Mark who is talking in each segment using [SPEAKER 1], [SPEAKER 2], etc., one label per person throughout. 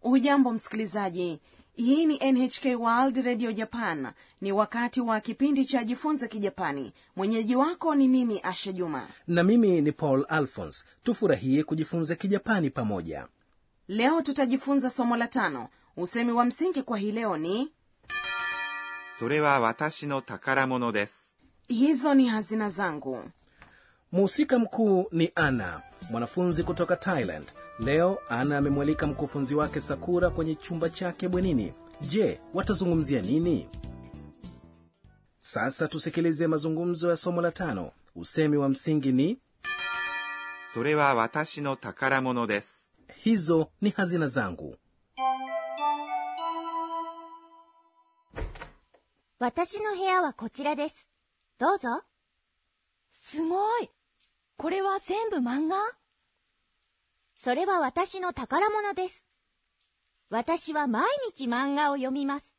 [SPEAKER 1] hujambo msikilizaji hii ni nhk world radio japan ni wakati wa kipindi cha jifunze kijapani mwenyeji wako ni mimi asha juma
[SPEAKER 2] na mimi ni paul alphons tufurahie kujifunza kijapani pamoja
[SPEAKER 1] leo tutajifunza somo la tano usemi wa msingi kwa hii leo ni
[SPEAKER 3] それは私の宝物です。
[SPEAKER 1] hizo ni hazina zangu
[SPEAKER 2] mhusika mkuu ni ana mwanafunzi kutoka thailand leo ana amemwalika mkufunzi wake sakura kwenye chumba chake bwenini je watazungumzia nini sasa tusikilize mazungumzo ya somo la tano usemi wa msingi ni
[SPEAKER 3] それは私の宝物です。
[SPEAKER 2] hizo ni hazina zangu
[SPEAKER 4] 私の部屋はこちらです。どうぞ。
[SPEAKER 5] すごい。これは全部漫画
[SPEAKER 4] それは私の宝物です。私は毎日漫画を読みます。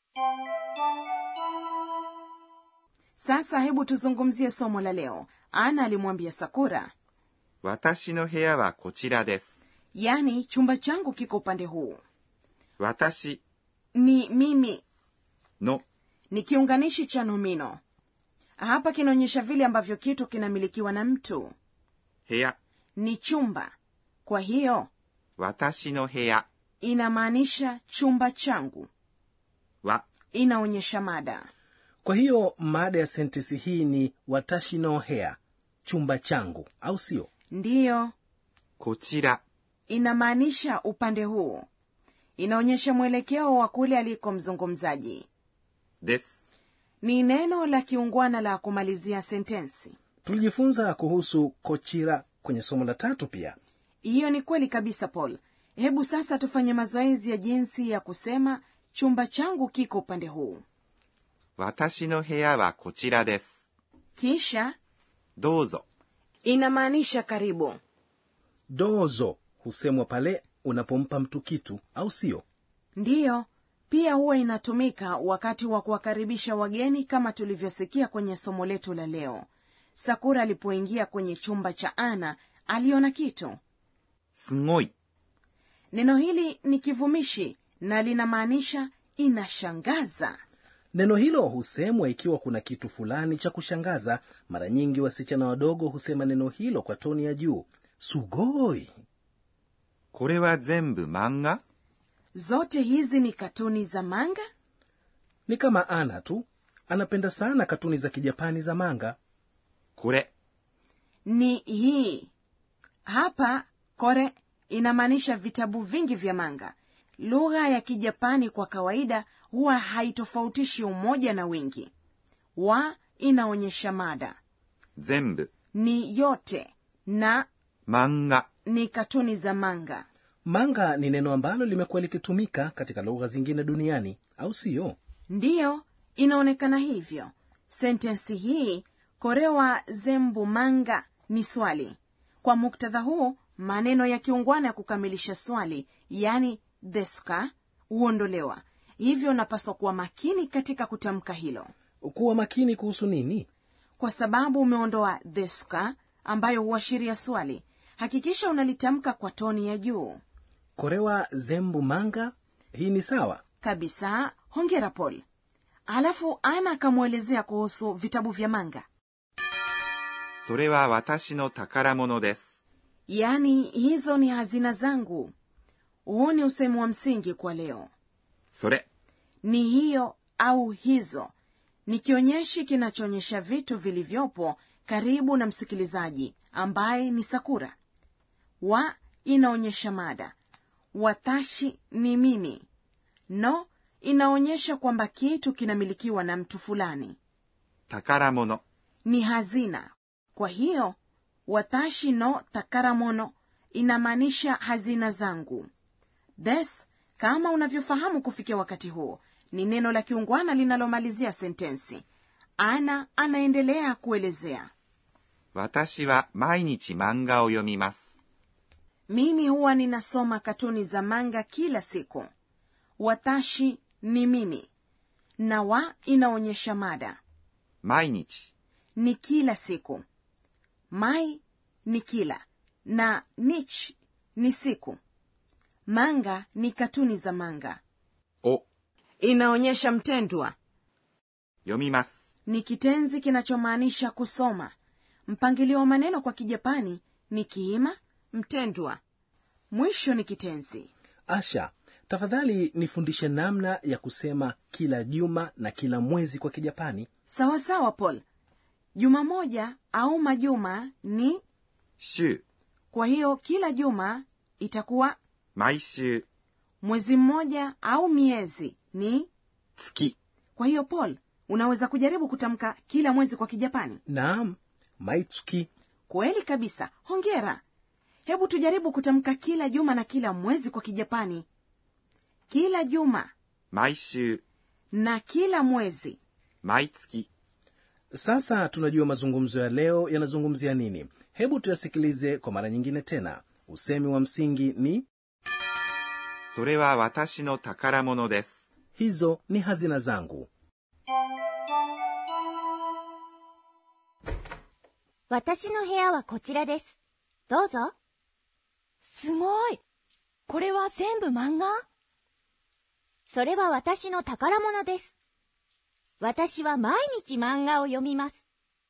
[SPEAKER 1] sasa hebu tuzungumzie somo la leo ana alimwambia sakura
[SPEAKER 3] 私の部屋はこちらです。
[SPEAKER 1] yaani chumba changu kiko upande huu
[SPEAKER 3] 私
[SPEAKER 1] ni mimi
[SPEAKER 3] の
[SPEAKER 1] ni kiunganishi cha nomino hapa kinaonyesha vile ambavyo kitu kinamilikiwa na mtu
[SPEAKER 3] 部屋、
[SPEAKER 1] ni chumba kwa hiyo
[SPEAKER 3] 私の部屋
[SPEAKER 1] inamaanisha chumba changu
[SPEAKER 3] は
[SPEAKER 1] inaonyesha mada
[SPEAKER 2] kwa hiyo mada ya sentensi hii ni watashi no hea chumba changu au sio
[SPEAKER 1] ndiyo
[SPEAKER 3] こちら
[SPEAKER 1] inamaanisha upande huu inaonyesha mwelekeo wa kule aliko mzungumzaji
[SPEAKER 3] です。
[SPEAKER 1] ni neno la kiungwana la kumalizia sentensi
[SPEAKER 2] tulijifunza kuhusu kochira kwenye somo la tatu pia
[SPEAKER 1] hiyo ni kweli kabisa paul hebu sasa tufanye mazoezi ya jinsi ya kusema chumba changu kiko upande huu
[SPEAKER 3] 私の部屋はこちらです。
[SPEAKER 1] kisha
[SPEAKER 3] どうぞ。
[SPEAKER 1] inamaanisha karibu
[SPEAKER 2] dozo husemwa pale unapompa mtu kitu au sio
[SPEAKER 1] ndiyo pia huwa inatumika wakati wa kuwakaribisha wageni kama tulivyosikia kwenye somo letu la leo sakura alipoingia kwenye chumba cha ana aliona kitu
[SPEAKER 3] すごい。
[SPEAKER 1] neno hili ni kivumishi na linamaanisha inashangaza
[SPEAKER 2] neno hilo husemwa ikiwa kuna kitu fulani cha kushangaza mara nyingi wasichana wadogo husema neno hilo kwa toni ya juu sugoi
[SPEAKER 3] これは全部漫画
[SPEAKER 1] zote hizi ni katuni za manga
[SPEAKER 2] ni kama ana tu anapenda sana katuni za kijapani za manga
[SPEAKER 3] これ、
[SPEAKER 1] ni hii hapa kore inamaanisha vitabu vingi vya manga lugha ya kijapani kwa kawaida huwa haitofautishi umoja na wingi wa inaonyesha mada
[SPEAKER 3] 全部、
[SPEAKER 1] ni yote na
[SPEAKER 3] 漫画、
[SPEAKER 1] ni katuni za manga
[SPEAKER 2] manga ni neno ambalo limekuwa likitumika katika lugha zingine duniani au siyo
[SPEAKER 1] ndiyo inaonekana hivyo sentensi hii korewa zembu manga ni swali kwa muktadha huu maneno ya kiungwana ya kukamilisha swali yani deska huondolewa hivyo unapaswa kuwa makini katika kutamka hilo
[SPEAKER 2] kuwa makini kuhusu nini
[SPEAKER 1] kwa sababu umeondoa deska ambayo huashiria swali hakikisha unalitamka kwa toni ya juu
[SPEAKER 2] korewa zembu manga hii ni sawa
[SPEAKER 1] kabisa hongera paul halafu ana akamwelezea kuhusu vitabu vya manga
[SPEAKER 3] それは私の宝物です。
[SPEAKER 1] yaani hizo ni hazina zangu huu ni usemi wa msingi kwa leo
[SPEAKER 3] それ、
[SPEAKER 1] ni hiyo au hizo ni kionyeshi kinachoonyesha vitu vilivyopo karibu na msikilizaji ambaye ni sakura wa inaonyesha mada watashi ni mimi no inaonyesha kwamba kitu kinamilikiwa na mtu fulani
[SPEAKER 3] 宝物、
[SPEAKER 1] ni hazina kwa hiyo watashi no takaramono inamaanisha hazina zangu this kama unavyofahamu kufikia wakati huo ni neno la kiungwana linalomalizia sentensi ana anaendelea kuelezea
[SPEAKER 3] 私は毎日漫画を読みます。
[SPEAKER 1] mimi huwa ninasoma katuni za manga kila siku watashi ni mimi na wa inaonyesha mada
[SPEAKER 3] 毎日、
[SPEAKER 1] ni kila siku mai ni kila na nich ni siku manga ni katuni za manga
[SPEAKER 3] を
[SPEAKER 1] inaonyesha mtendwa
[SPEAKER 3] 読みます。
[SPEAKER 1] ni kitenzi kinachomaanisha kusoma mpangilio wa maneno kwa kijapani ni kiima mtendwa mwisho ni kitenzi
[SPEAKER 2] asha tafadhali nifundishe namna ya kusema kila juma na kila mwezi kwa kijapani
[SPEAKER 1] sawa sawa paul juma moja au majuma ni
[SPEAKER 3] 週、
[SPEAKER 1] kwa hiyo kila juma itakuwa
[SPEAKER 3] 毎週、
[SPEAKER 1] mwezi mmoja au miezi ni
[SPEAKER 3] 月、
[SPEAKER 1] kwa hiyo paul unaweza kujaribu kutamka kila mwezi kwa kijapani
[SPEAKER 2] naam maitsuki
[SPEAKER 1] kweli kabisa hongera hebu tujaribu kutamka kila juma na kila mwezi kwa kijapani kila juma
[SPEAKER 3] 毎週、
[SPEAKER 1] na kila mwezi
[SPEAKER 3] 毎月、
[SPEAKER 2] sasa tunajua mazungumzo ya leo yanazungumzia nini hebu tuyasikilize kwa mara nyingine tena usemi wa msingi ni
[SPEAKER 3] それは私の宝物です。
[SPEAKER 2] hizo ni hazina zangu
[SPEAKER 4] 私の部屋はこちらです。どうぞ。
[SPEAKER 5] すごい。これは全部漫画
[SPEAKER 4] それは私の宝物です。私は毎日漫画を読みます。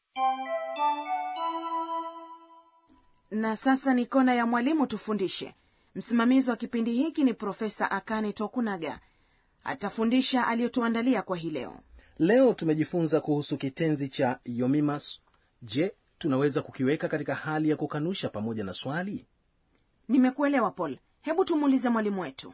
[SPEAKER 1] na sasa ni kona ya mwalimu tufundishe msimamizi wa kipindi hiki ni profesa akane tokunaga atafundisha aliyotuandalia kwa hii leo
[SPEAKER 2] leo tumejifunza kuhusu kitenzi cha yomimas je tunaweza kukiweka katika hali ya kukanusha pamoja na swali
[SPEAKER 1] nimekuelewa paul hebu tumuulize mwalimu wetu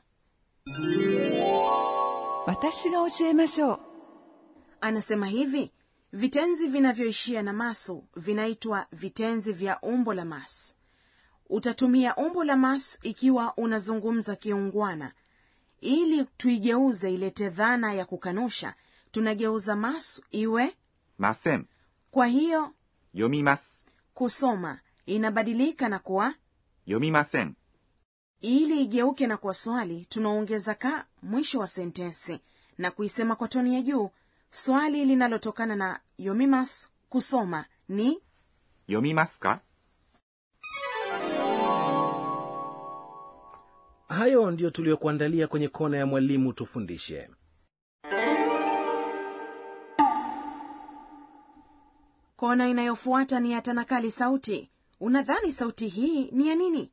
[SPEAKER 6] 私が教えましょう
[SPEAKER 1] anasema hivi vitenzi vinavyoishia na masu vinaitwa vitenzi vya umbo la masu utatumia umbo la masu ikiwa unazungumza kiungwana ili tuigeuze ilete dhana ya kukanusha tunageuza masu iwe
[SPEAKER 3] ません。
[SPEAKER 1] kwa hiyo
[SPEAKER 3] 読みます。
[SPEAKER 1] kusoma inabadilika na kuwa
[SPEAKER 3] 読みません。
[SPEAKER 1] ili igeuke na kuwa swali tunaongeza ka mwisho wa sentensi na kuisema kwa toni ya juu swali linalotokana na yomimas kusoma ni
[SPEAKER 3] 読みますか
[SPEAKER 2] hayo ndiyo tuliyokuandalia kwenye kona ya mwalimu tufundishe
[SPEAKER 1] kona inayofuata ni ya tanakali sauti unadhani sauti hii ni ya nini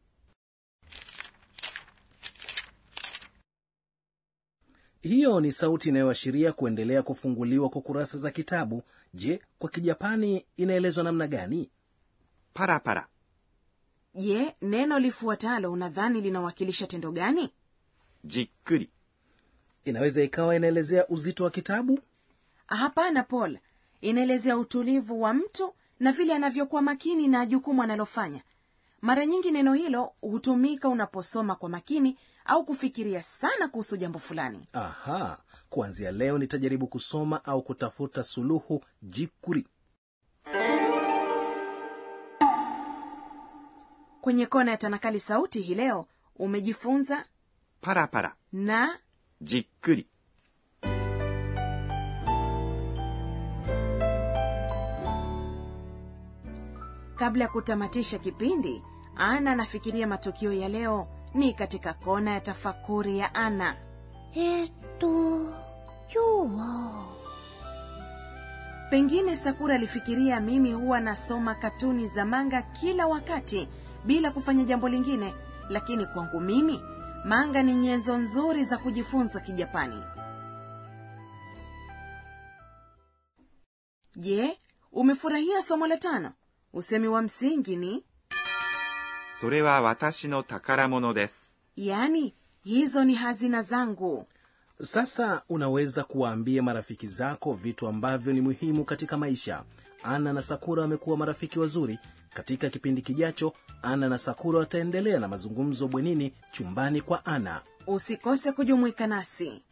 [SPEAKER 2] hiyo ni sauti inayoashiria kuendelea kufunguliwa kwa kurasa za kitabu je kwa kijapani inaelezwa namna gani
[SPEAKER 3] パラパラ。
[SPEAKER 1] je neno lifuatalo unadhani linawakilisha tendo gani
[SPEAKER 3] じっくり。
[SPEAKER 2] inaweza ikawa inaelezea uzito wa kitabu
[SPEAKER 1] hapana paul inaelezea utulivu wa mtu na vile anavyokuwa makini na jukumu analofanya mara nyingi neno hilo hutumika unaposoma kwa makini au kufikiria sana kuhusu jambo fulani
[SPEAKER 2] aha kuanzia leo nitajaribu kusoma au kutafuta suluhu jikuri
[SPEAKER 1] kwenye kona ya tanakali sauti hii leo umejifunza
[SPEAKER 3] パラパラ。
[SPEAKER 1] na
[SPEAKER 3] じっくり。
[SPEAKER 1] kabla ya kutamatisha kipindi ana anafikiria matukio ya leo ni katika kona ya tafakuri ya ana
[SPEAKER 4] えーっと、今日は、
[SPEAKER 1] pengine sakura alifikiria mimi huwa nasoma katuni za manga kila wakati bila kufanya jambo lingine lakini kwangu mimi manga ni nyenzo nzuri za kujifunza kijapani je umefurahia somo la tano usemi wa msingi ni
[SPEAKER 3] それは私の宝物です。
[SPEAKER 1] yaani hizo ni hazina zangu
[SPEAKER 2] sasa unaweza kuwaambia marafiki zako vitu ambavyo ni muhimu katika maisha ana na sakura wamekuwa marafiki wazuri katika kipindi kijacho ana na sakura wataendelea na mazungumzo bwenini chumbani kwa ana
[SPEAKER 1] usikose kujumuika nasi